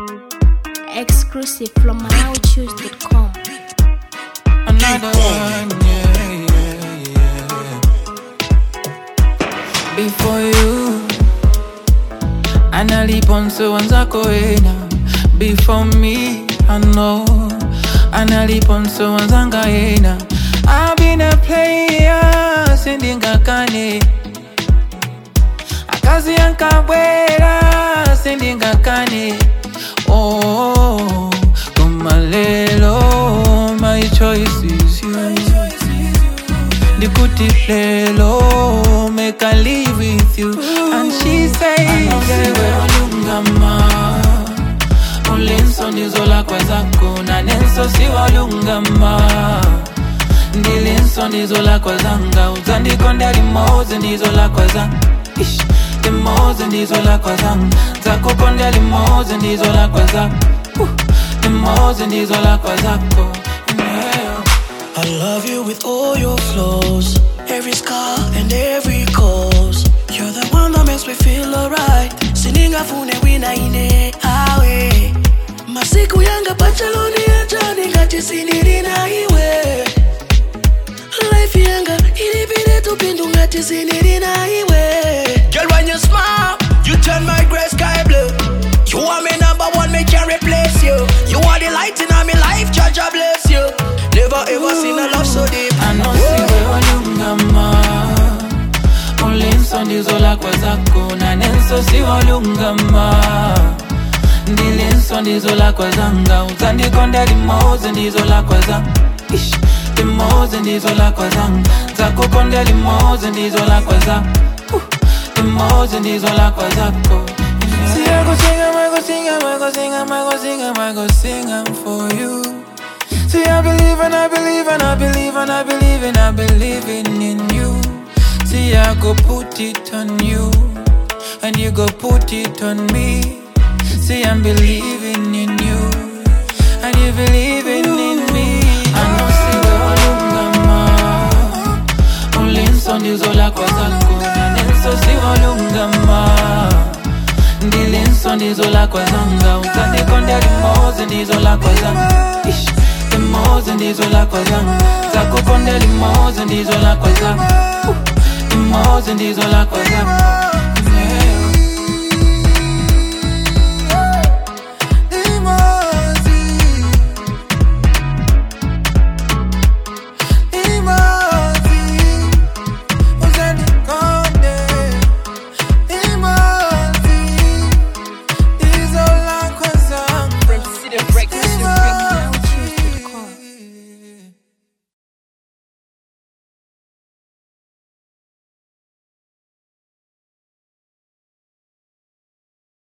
Exclusive from MalawiChoose.com. Another one, yeah, yeah, yeah. Before you, analiponso wanzako wena. Before me, I know, analiponso wanzanga yena. I've been a player, sindingakane. Akazi yankabwera, sindingakane. Oh, kumalelo, my choice is you. Ndikuti lelo, make I live with you. And she says, olungama ulinso ndizola kwezako na nenso siwalungama ndilinso ndizola kwezanga uzandikonda limoze ndizola kwezanga Ish, limoze ndizola kwezanga zakukonda limoze ndizola kwezako Uh, limoze ndizola kwezako yeah. I love you with all your flaws, every scar and every cause. You're the one that makes me feel alright. Siningafune wina ine awe. Masiku yanga pachaloni yajani ngati siniri na iwe. Life yanga ilipile tupindu ngati siniri na iwe. Girl, when you smile, you turn my gray sky blue. You are my number one, me can't replace you. You are the light in my life, Judge, I bless you. Never ever seen a love so deep. anosiwe olungama ulinso ndizola kwezako na nenso siwolungama ndilinso ndizola kwezanga uzandikonda limoze ndizola kwezanga Ish, limoze ndizola kwezanga zakukonda limoze ndizola kwezanga Uh, limoze ndizola kwezako siyakusinga makusinga makusinga makusinga makusinga for you See, I believe and I believe and I believe and I believe and I believe in you. See, I go put it on you and you go put it on me. See, I'm believing in you and you believing in me. I know, see, olungama ulinso ndizola kwezako na nenso siwolungama ndilinso ndizola kwezanga uzandikonda limoze ndizola kwezanga Ish, limoze ndizola kwezanga zakukonda limoze ndizola kwezanga Uh, limoze ndizola kwezanga